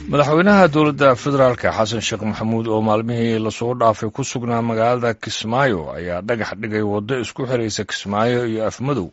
madaxweynaha dowladda federaalka xasan sheekh maxamuud oo maalmihii lasoo dhaafay ku sugnaa magaalada kismaayo ayaa dhagax dhigay waddo isku xiraysa kismaayo iyo afmadow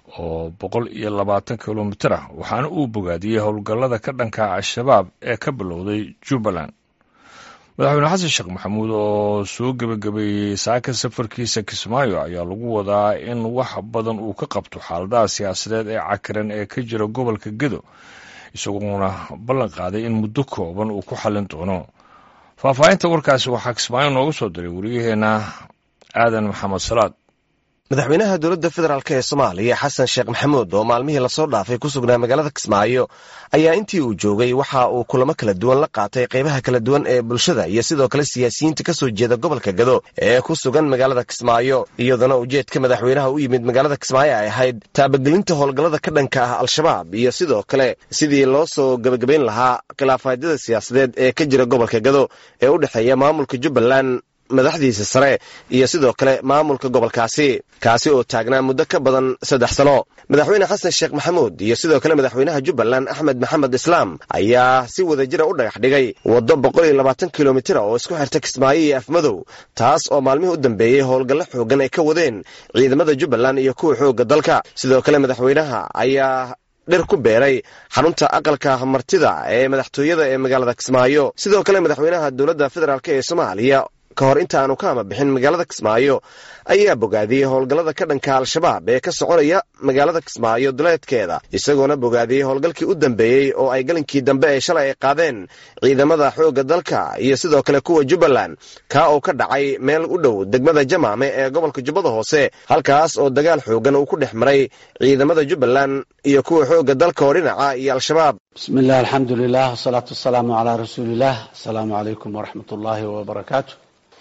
oo boqol iyo labaatan kilomitir ah waxaana uu bogaadiyey howlgallada ka dhanka al-shabaab ee ka bilowday jubbaland madaxweyne xasan sheekh maxamuud oo soo gebagabeeyey saaka safarkiisa kismaayo ayaa lagu wadaa in wax badan uu ka qabto xaaladaha siyaasadeed ee cakiran ee ka jira gobolka gedo isagoona ballan qaaday in muddo kooban uu ku xallin doono faahfaahinta warkaasi waxaa kismaayo nooga soo diray wariyaheenna aadan maxamed salaad madaxweynaha dowladda federaalk ee soomaaliya xasan sheekh maxamuud oo maalmihii lasoo dhaafay ku sugnaa magaalada kismaayo ayaa intii uu joogay waxa uu kulamo kala duwan la qaatay qaybaha kala duwan ee bulshada iyo sidoo kale siyaasiyiinta ka soo jeeda gobolka gado ee ku sugan magaalada kismaayo iyadana ujeedka madaxweynaha u yimid magaalada kismaayo ay ahayd taabagelinta howlgallada ka dhanka ah al-shabaab iyo sidoo kale sidii loo soo gebagabayn lahaa khilaafaadyada siyaasadeed ee ka jira gobolka gado ee u dhexeeya maamulka jubbaland madaxdiisa sare iyo sidoo kale maamulka gobolkaasi kaasi oo taagnaa muddo ka badan saddex sano madaxweyne xasan sheekh maxamuud iyo sidoo kale madaxweynaha jubbaland axmed maxamed islaam ayaa si wadajira u dhagax dhigay waddo boqol iyo labaatan kilomitira oo isku xirta kismaayo iyo afmadow taas oo maalmihii u dambeeyey howlgallo xoogan ay ka wadeen ciidamada jubbaland iyo kuwa xoogga dalka sidoo kale madaxweynaha ayaa dhir ku beeray xarunta aqalka martida ee madaxtooyada ee magaalada kismaayo sidoo kale madaxweynaha dowladda federaalk ee soomaaliya ka hor inta aanu ka ama bixin magaalada kismaayo ayaa bogaadiyey howlgallada ka dhanka al-shabaab ee ka soconaya magaalada kismaayo duleedkeeda isagoona bogaadiyey howlgalkii u dambeeyey oo ay galinkii dambe ee shalay ay qaadeen ciidamada xoogga dalka iyo sidoo kale kuwa jubbaland kaa oo ka dhacay meel u dhow degmada jamaame ee gobolka jubbada hoose halkaas oo dagaal xoogan uu ku dhex maray ciidamada jubbaland iyo kuwa xoogga dalka oo dhinaca iyo al-shabaab bismillahi alxamdulilah wasalaatu wasalaamu calaa rasuuliillah asalaamu calaykum waraxmat ullaahi wabarakaatu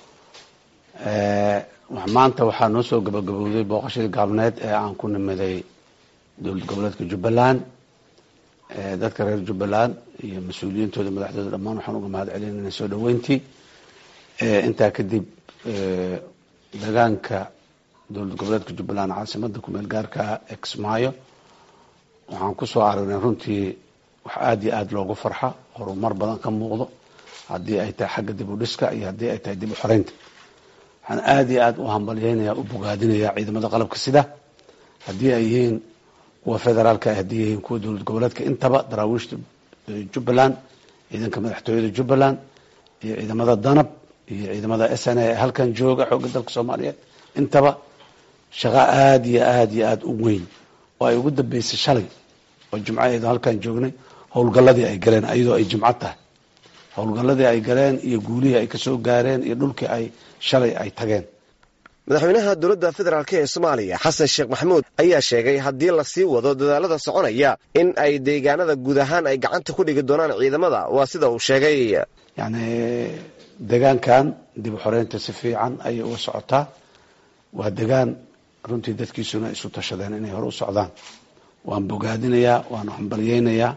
maanta waxaa noo soo gabagabowday booqashadii gaabneed ee aan ku nimaday dowlad goboleedka jubbaland dadka reer jubbaland iyo mas-uuliyiintooda madaxdooda dhammaan waxaan uga mahad celinayna soo dhaweyntii intaa kadib degaanka dowlad goboleedka jubbaland caasimada kumeel gaarka ee kismaayo waxaan kusoo aragnay runtii wax aada iyo aada loogu farxa horumar badan ka muuqdo haddii ay tahay xagga dib u dhiska iyo haddii ay tahay dib u xoreynta waxaan aada iyo aada u hambalyeynaya u bogaadinaya ciidamada qalabka sida haddii ay yihiin kuwa federaalka haddii yihiin kuwa dowlad goboleedka intaba daraawiishta jubbaland ciidanka madaxtooyada jubbaland iyo ciidamada danab iyo ciidamada s n a ee halkan jooga xoogga dalka soomaaliyeed intaba shaqo aada iyo aada iyo aada u weyn oo ay ugu dambeysay shalay oo jimcaheedu halkan joognay howlgalladii ay galeen iyadoo ay jimco tahay howlgalladii ay galeen iyo guulihii ay kasoo gaareen iyo dhulkii ay shalay ay tageen madaxweynaha dowladda federaalk ee soomaaliya xasan sheekh maxamuud ayaa sheegay haddii lasii wado dadaalada soconaya in ay deegaanada guud ahaan ay gacanta ku dhigi doonaan ciidamada waa sida uu sheegay yacni degaankan dib u xoreynta si fiican ayay uga socotaa waa degaan runtii dadkiisuna isu tashadeen inay hore u socdaan waan bogaadinayaa waan hambalyeynayaa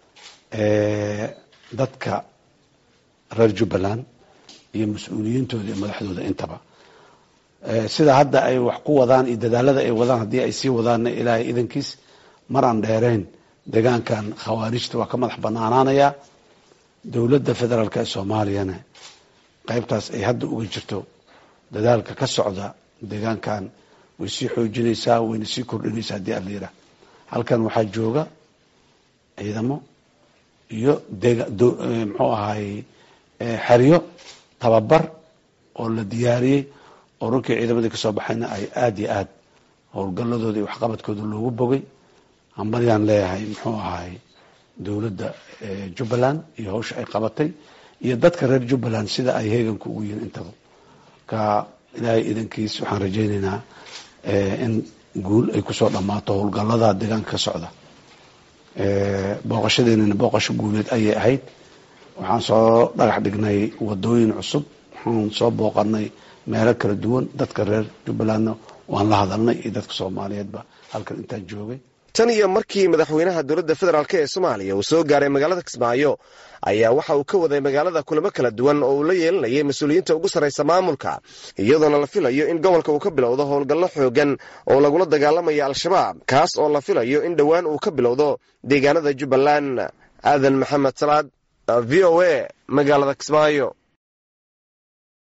dadka reer jubbaland iyo mas-uuliyiintooda iyo madaxdooda intaba sida hadda ay wax ku wadaan iyo dadaalada ay wadaan haddii ay sii wadaanna ilaahay idankiis mar aan dheerayn degaankan khawaarijta waa ka madax banaanaanaya dowladda federaalk ee soomaaliyana qaybtaas ay hadda uga jirto dadaalka ka socda degaankan way sii xoojinaysaa wayna sii kordhinaysaa haddii aan la yidhaah halkan waxaa jooga ciidamo iyo muxuu ahaay xeryo tababar oo la diyaariyey oo runkii ciidamadii kasoo baxayna ay aada iyo aad howlgalladooda iyo waxqabadkooda loogu bogay hambalyaan leeyahay muxuu ahaay dowladda jubbaland iyo hawsha ay qabatay iyo dadka reer jubbaland sida ay heeganka ugu yihiin intaba ka ilaahay idankiis waxaan rajaynaynaa in guul ay kusoo dhammaato howlgallada deegaanka ka socda booqashadeenana booqasho guuleed ayay ahayd waxaan soo dhagax dhignay wadooyin cusub waxaan soo booqanay meelo kala duwan dadka reer jubbalandna waan la hadalnay iyo dadka soomaaliyeedba halkan intaan joogay tan iyo markii madaxweynaha dowladda federaalk ee soomaaliya uu soo gaaray magaalada kismaayo ayaa waxa uu ka waday magaalada kulamo kala duwan oo uu la yeelanayay mas-uuliyiinta ugu sarraysa maamulka iyadoona la filayo in gobolka uu ka bilowdo howlgallo xoogan oo lagula dagaalamayo al-shabaab kaas oo la filayo in dhowaan uu ka bilowdo deegaanada jubbaland aadan maxamed salaad v o a magaalada kismaayo